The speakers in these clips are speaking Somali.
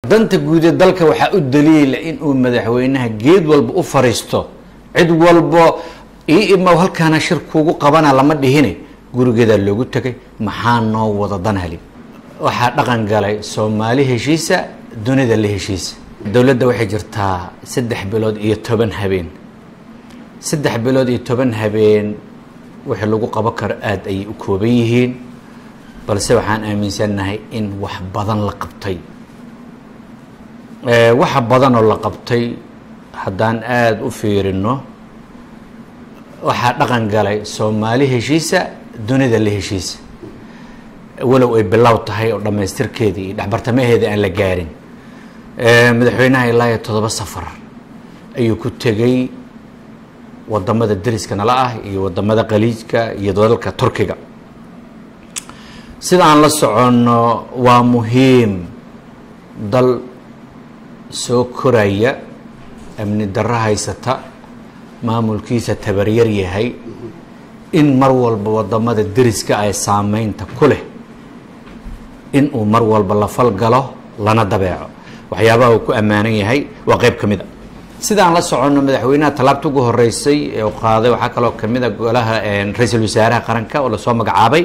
danta guud ee dalka waxaa u daliila inuu madaxweynaha geed walba u fariisto cid walbo ii imaw halkaana shir kuugu qabana lama dhihine gurigeedaa loogu tegay maxaa noo wada dan heli waxaa dhaqan galay soomaali heshiisa dunida la heshiisa dowladda waxay jirtaa saddex bilood iyo toban habeen saddex bilood iyo toban habeen wixii lagu qaban karo aada ayay u kooban yihiin balse waxaan aaminsannahay in wax badan la qabtay waxa badan oo la qabtay haddaan aada u fiirino waxaa dhaqan galay soomaali heshiisa dunida la heshiisa walow ay bilow tahay oo dhammaystirkeedii iyo dhexbartamaheeda aan la gaarin madaxweynaha ilaa iyo toddoba safar ayuu ku tegay wadamada deriska nala ah iyo wadamada qaliijka iyo dalalka turkiga sida aan la soconno waa muhiim dal soo koraya amni darro haysata maamulkiisa tabaryar yahay in mar walba wadamada deriska ay saameynta ku leh in uu mar walba la falgalo lana dabeeco waxyaabaha uu ku ammaanan yahay waa qeyb ka mid a sidaan la soconno madaxweynaha tallaabta ugu horeysay ee u qaaday waxaa kaloo kamid a golaha ra-iisul wasaaraha qaranka oo lasoo magacaabay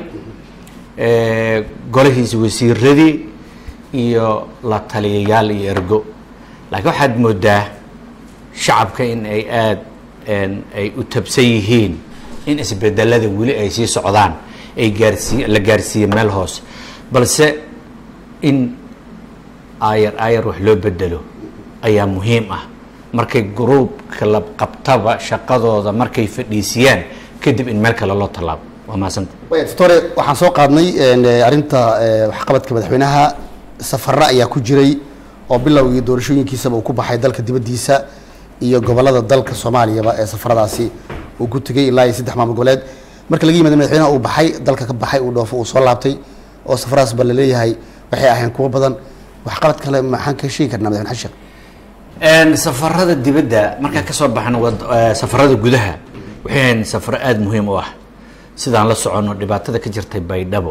golahiisa wasiiradii iyo la taliyayaal iyo ergo laakiin waxaad moodaa shacabka in ay aada ay u tabsan yihiin in isbedelada weli ay sii socdaan ay gaarsiiy la gaarsiiye meel hoose balse in aayar aayar wax loo bedelo ayaa muhiim ah markay gruubka la qabtaba shaqadooda markay fadhiisiyaan kadib in meel kale loo tallaabo waa mahadsanta doctore waxaan soo qaadnay arrinta waxqabadka madaxweynaha safara ayaa ku jiray oo bilowgii doorashooyinkiisaba uu ku baxay dalka dibaddiisa iyo gobolada dalka soomaaliyaba ee safaradaasi uu ku tegay ilaa iyo saddex maamul goboleed marka laga yimid madaxweynaha uu baxay dalka ka baxay uu dhoofo uu soo laabtay oo safaradaas ba laleeyahay waxay ahayn kuwo badan waxqabad kale maxaan ka sheegi karnaa madaxweyne xashiq safarada dibadda markaan kasoo baxno safarada gudaha waxay ahayn safaro aada muhiim u ah sidaan la soconno dhibaatada ka jirtay baydhabo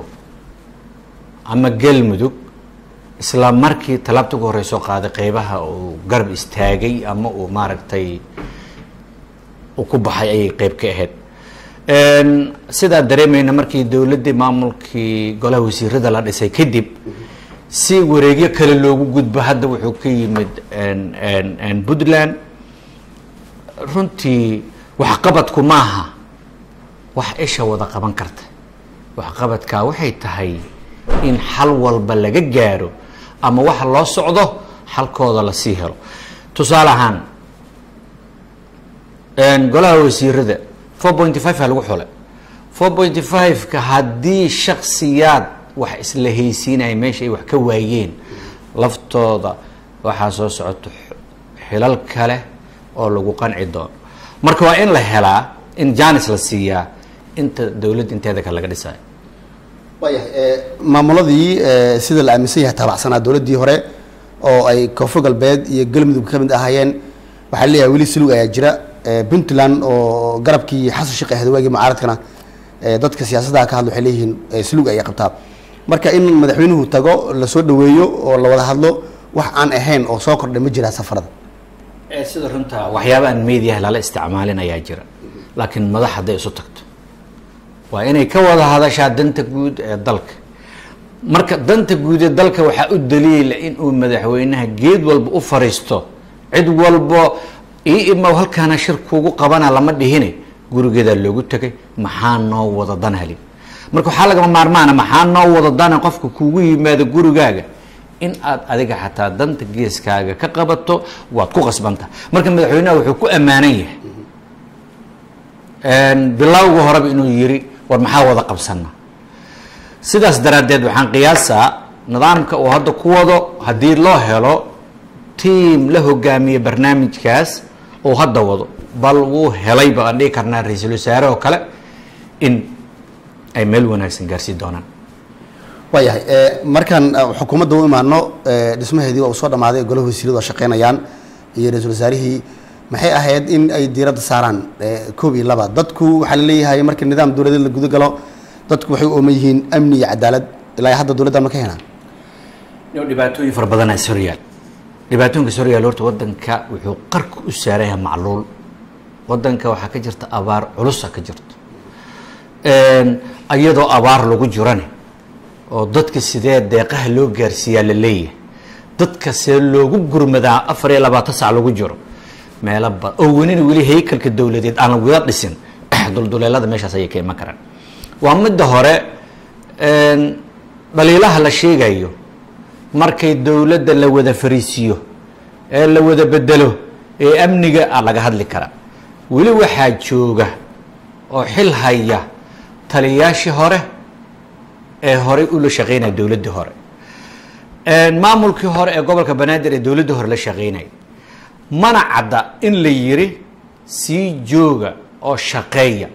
ama galmudug isla markii tallaabta ugu horey soo qaaday qeybaha uu garab istaagay ama uu maaragtay uu ku baxay ayay qeyb ka ahayd sidaa dareemayna markii dowladdii maamulkii golaha wasiirada la dhisay kadib si wareegyo kale loogu gudbo hadda wuxuu ka yimid puntland runtii waxqabadku maaha wax isha wada qaban karta waxqabadkaa waxay tahay in xal walba laga gaaro ama waxa loo socdo xalkooda lasii helo tusaale ahaan golaha wasiirada four pointy five aa lagu xulay four pointy five-ka haddii shaksiyaad wax isla haysiinaya meesha ay wax ka waayeen laftooda waxaa soo socoto xilal kale oo lagu qanci doono marka waa in la helaa in janis la siiyaa inta dowladda inteeda kale laga dhisayo waayahay maamuladii sida la aaminsan yahay taabacsanaa dowladdii hore oo ay koonfur galbeed iyo galmudug ka mid ahaayeen waxaa leeyahay weli silug ayaa jira puntland oo garabkii xasan sheekh ahad waagii mucaaradkana dadka siyaasadda ka hadla waxay leeyihiin silug ayay qabtaa marka in madaxweynuhu tago lasoo dhaweeyo oo la wada hadlo wax aan ahayn oo soo kordhay ma jiraa safarada sida runta waxyaaba aan mediaha lala isticmaalin ayaa jira laakiin madax hadday isu tagto waa inay ka wada hadashaa danta guud ee dalka marka danta guud ee dalka waxaa u daliila inuu madaxweynaha geed walba u fariisto cid walbo ii imaw halkaana shir kuugu qabana lama dhihine gurigeedaa loogu tegay maxaa noo wada dan heli marka waxaa lagama maarmaana maxaa noo wada dana qofka kuugu yimaado gurigaaga in aad adiga xataa danta geeskaaga ka qabato waad ku qasbanta marka madaxweynaha wuxuu ku ammaanan yahay bilowga horeba inuu yiri war maxaa wada qabsana sidaas daraaddeed waxaan qiyaasaa nidaamka uu hadda ku wado haddii loo helo tiam la hogaamiye barnaamijkaas uu hadda wado bal wuu helay ba aan dhihi karnaa ra-iisul wasaare oo kale in ay meel wanaagsan gaarsiin doonaan waayahay markaan xukuumadda u imaano dhismaheedii waa uu soo dhamaaday golaha wasiiradu waa shaqeynayaan iyo ra-iisul wasaarihii maxay ahayd in ay diiradda saaraan koob iyo laba dadku waxaa laleeyahay marka nidaam dowladeed la guda galo dadku waxay u ooman yihiin amni iyo cadaalad ilaa hadda dowladda ma ka helaan dhibaatooyin fara badanaa ishoryaal dhibaatooyinka soo yaal horta wadanka wuxuu qarka u saaran yahay macluul wadanka waxaa ka jirta abaar culusa ka jirto iyadoo abaar lagu jirane oo dadka sidee deeqaha loo gaarsiiyaa la leeyahay dadka see loogu gurmadaa afar iyo labaatan sac lagu jiro meelo ba oo welina weli haykalka dowladeed aan wada dhisin dulduleelada meeshaas ayay ka iman karaan waa midda hore dhaliilaha la sheegayo markay dowladda la wada fariisiiyo ee la wada bedelo ee amniga a laga hadli karaa weli waxaa jooga oo xil haya taliyaashii hore ee horey ula shaqeynaya dowladdii hore maamulkii hore ee gobolka banaadir ee dowladdii hore la shaqeynaya mana cadda in la yiri sii jooga oo shaqeeya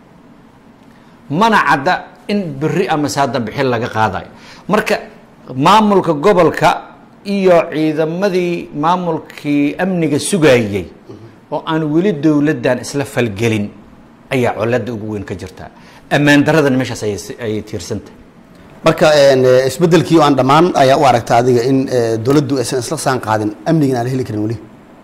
mana cadda in beri ama saada bixin laga qaadayo marka maamulka gobolka iyo ciidamadii maamulkii amniga sugayey oo aan weli dowladdan isla falgelin ayaa colada ugu weyn ka jirtaa ammaan daradana meeshaas ayay tiirsantahay marka isbedelkii oo aan dhammaan ayaa u aragta adiga in dowladdu aysan isla saan qaadin amnigan aan la heli karin weli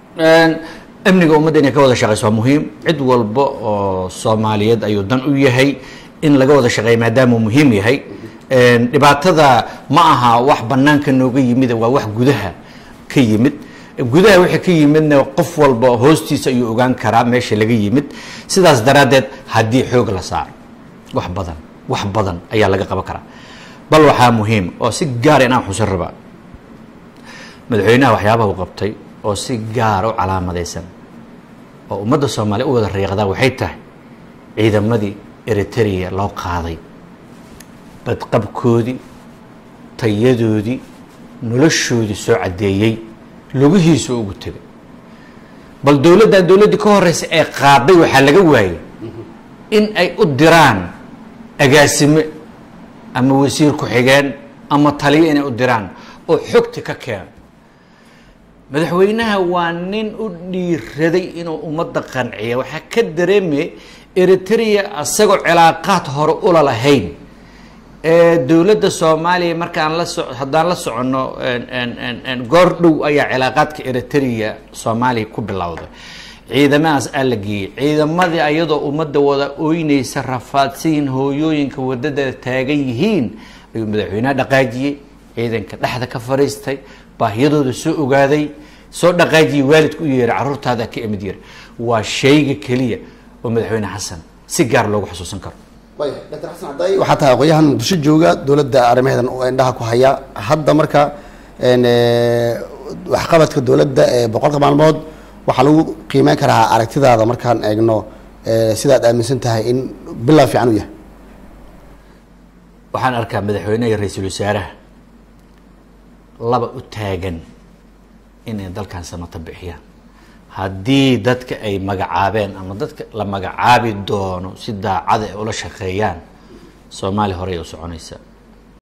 amniga ummadda inay ka wada shaqeyso waa muhiim cid walba oo soomaaliyeed ayuu dan u yahay in laga wada shaqeeya maadaama uu muhiim yahay dhibaatada ma aha wax banaanka nooga yimid waa wax gudaha ka yimid gudaha wixii ka yimidna qof walba hoostiisa ayuu ogaan karaa meesha laga yimid sidaas daraaddeed haddii xoog la saaro wax badan wax badan ayaa laga qaban karaa bal waxaa muhiim oo si gaara inaan xusan rabaa madaxweynaha waxyaabaha uu qabtay oo si gaara u calaamadaysan oo ummadda soomaaliya u wada riiqdaa waxay tahay ciidamadii eritrea loo qaaday badqabkoodii tayadoodii noloshoodii soo caddeeyey lugihiisu ugu tegay bal dowladdan dowladdii ka horeysa ee qaaday waxaa laga waayey in ay u diraan agaasime ama wasiir ku-xigeen ama taliyo inay u diraan oo xogta ka keeno madaxweynaha waa nin u dhiiraday inuu ummadda qanciya waxaa ka dareemaya eritrea isagoo cilaaqaad hore ula lahayn ee dowladda soomaaliya markaan la so haddaan la soconno goor dhow ayaa cilaaqaadka eritrea soomaaliya ku bilowday ciidamadaas aa la geeyey ciidamadii ayadoo ummadda wada ooynaysa rafaadsiin hooyooyinka wadada taagan yihiin ayuu madaxweynaha dhaqaajiyey ciidanka dhexda ka fariistay baahiyadooda soo ogaaday soo dhaqaajiyey waalidka u yeeray carruurtaada ka imid yiri waa shayga keliya oo madaxweyne xasan si gaar loogu xusuusan karo dr xasan cabdaay waxaa tahay aqoonyahan muqdisho jooga dowladda arrimaheedan oo indhaha ku haya hadda marka waxqabadka dowladda ee boqolka maalmood waxaa lagu qiimeyn karaa aragtidaada markaan eegno sidaad aaminsan tahay in bilaa fiican u yahay waxaan arkaa madaxweyneha iyo ra-iisul wasaaraha laba u taagan inay dalkan samato bixiyaan haddii dadka ay magacaabeen ama dadka la magacaabi doono si daacada ay ula shaqeeyaan soomaaliya horey u soconaysa